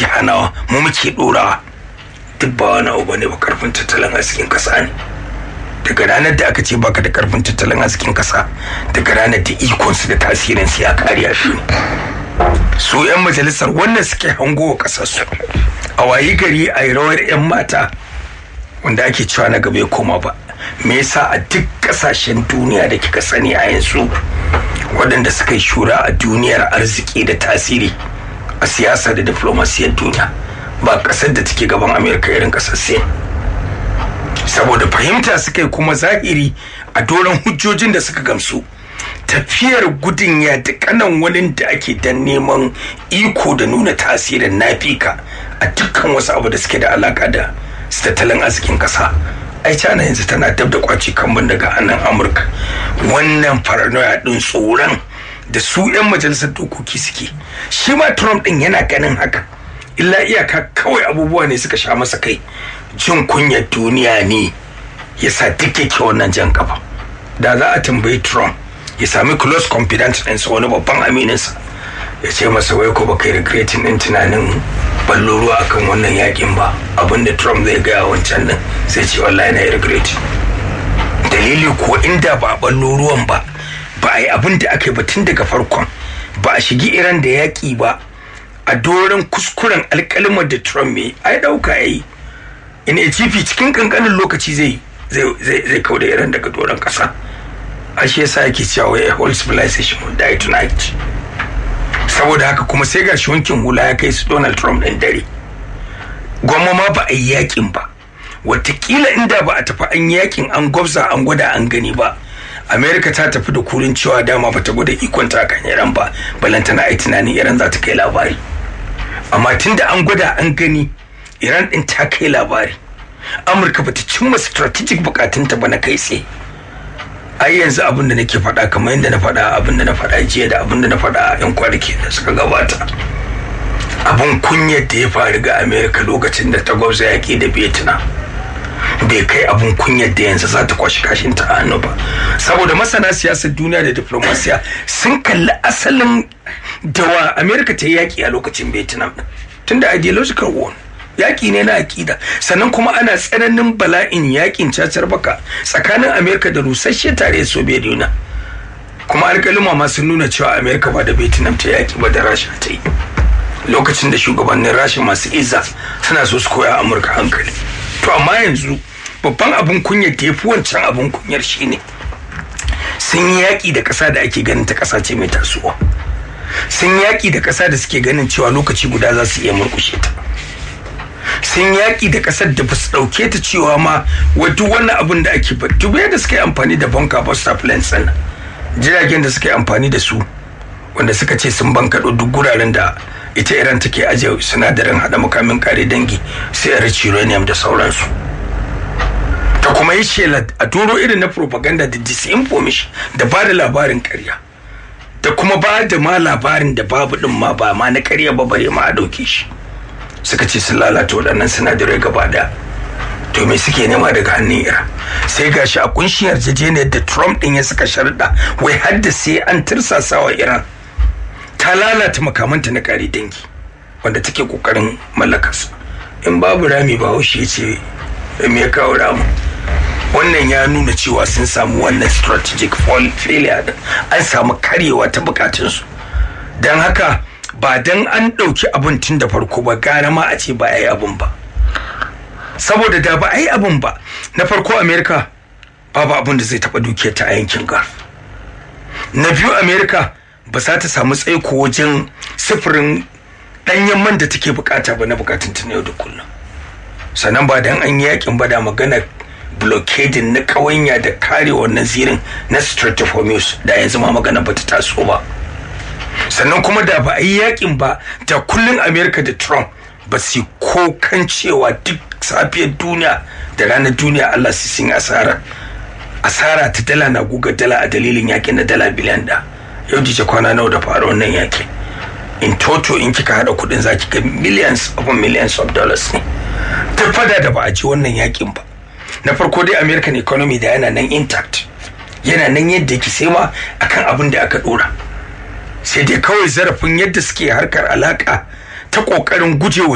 muke hanawa mu muke dorawa duk ba wani abu bane ba karfin tattalin arzikin kasa ne daga ranar da aka ce baka da karfin tattalin arzikin kasa daga ranar da ikonsu da tasirin su ya kariya shi su yan majalisar wannan suke hango wa kasarsu a wayi gari a yi rawar yan mata wanda ake cewa na gaba ya koma ba me yasa a duk kasashen duniya da kika sani a yanzu waɗanda suka yi shura a duniyar arziki da tasiri a siyasa da diflomasiyar duniya ba ƙasar da take gaban amerika irin ƙasar sin saboda fahimta suka yi kuma zahiri a doron hujjojin da suka gamsu tafiyar gudun ya kanan wani da ake dan neman iko da nuna tasirin nafika a dukkan wasu abu da suke da alaka da tattalin arzikin kasa ai cana yanzu tana dab da kwaci kan daga hannun amurka wannan paranoia din tsoron da su 'yan majalisar dokoki suke shi ma trump din yana ganin haka illa iyaka kawai abubuwa ne suka sha masa kai jin kunyar duniya ne ya sa duk yake wannan jan kafa da za a tambayi trump ya sami close confidence ɗinsa wani babban amininsa ya ce masa wai ko baka yi regretin ɗin tunanin ballo ruwa akan wannan yakin ba abinda trump zai gaya wancan din sai ce wallahi na yi regret dalili ko inda ba a ballo ruwan ba ba a yi abin da aka yi ba tun daga farkon ba a shigi iran da yaƙi ba a doron kuskuren alƙalmar da trump mai ai ɗauka ya yi in a cikin kankanin lokaci zai zai kau da iran daga doron ƙasa ashe yasa yake cewa a whole civilization will die tonight saboda haka kuma sai gashi wankin hula ya kai su donald trump ɗin dare gwamma ma ba a yi yakin ba watakila inda ba a tafi an yakin an gwabza an gwada an gani ba america ta tafi da kurin cewa dama bata gwada ikon ta kan iran ba balantana ai tunanin iran za ta kai labari amma tunda an gwada an gani iran din ta kai labari amurka bata cimma strategic bukatunta ba na kai tsaye ai yanzu abin da nake faɗa kamar yadda na faɗa abin da na faɗa jiya da abin da na faɗa a yan kwanaki da suka gabata abin kunyar da ya faru ga amerika lokacin da ta gwabza yaƙi da vietnam bai kai abin kunyar da yanzu za ta kwashi kashin ta hannu ba saboda masana siyasar duniya da diplomasiya sun kalli asalin dawa amerika ta yi yaƙi a lokacin vietnam tunda ideological war yaƙi ne na aƙida sannan kuma ana tsananin bala'in yaƙin cacar baka tsakanin amerika da rusasshe tare da soviet union kuma alƙaluma ma sun nuna cewa amerika ba da vietnam ta yaƙi ba da rasha ta yi lokacin da shugabannin rasha masu izza suna so su koya amurka hankali to amma yanzu babban abin kunyar da ya fi wancan abin kunyar shine sun yi yaƙi da ƙasa da ake ganin ta ƙasa ce mai tasowa sun yaƙi da ƙasa da suke ganin cewa lokaci guda za su iya murkushe ta sun yaƙi da ƙasar da ba su ɗauke ta cewa ma duk wannan abin da ake ba duk da suka yi amfani da banka buster planes ɗin jiragen da suka yi amfani da su wanda suka ce sun bankaɗo duk guraren da ita iran take ajiye sinadarin haɗa makamin kare dangi sai a uranium da sauransu ta kuma yi shela a turo irin na propaganda da disinformation da ba da labarin karya da kuma ba da ma labarin da babu ɗin ma ba ma na karya ba bare ma a ɗauke shi suka ce sun lalata waɗannan sinadarai gaba da to me suke nema daga hannun iran sai gashi a kunshin yarjejeniyar da trump ɗin ya saka sharuɗa wai har da sai an tirsasa wa iran ta lalata makamanta na kare dangi wanda take kokarin mallakarsa in babu rami ba haushe ce me ya kawo ramu wannan ya nuna cewa sun samu wannan strategic failure din an samu karyewa ta bukatunsu don haka ba don an ɗauki abin tun da farko ba gara ma a ce ba a yi abin ba saboda da ba a yi abin ba na farko amerika babu abin da zai taɓa dukiyar ta a yankin gulf na biyu amerika ba za ta samu tsaiko wajen sufurin ɗanyen man da take bukata ba na bukatun ta yau da kullum sannan ba dan an yi yakin ba da magana blockading na ƙawanya da kare wannan zirin na Strait of Hormuz da yanzu ma magana ba ta taso ba sannan kuma da ba a yi yakin ba da kullun America da Trump ba su ko kan cewa duk safiyar duniya da ranar duniya Allah su sun asara asara ta dala na guga dala a dalilin yakin na dala biliyan da yau jice kwana nawa da fara wannan yakin in toto in kika hada kudin zaki ga millions of millions of dollars ne ta fada da ba a ci wannan yakin ba na farko dai american economy da yana nan intact yana nan yadda yake sai ma akan abin da aka dora sai dai kawai zarafin yadda suke harkar alaka ta kokarin gujewa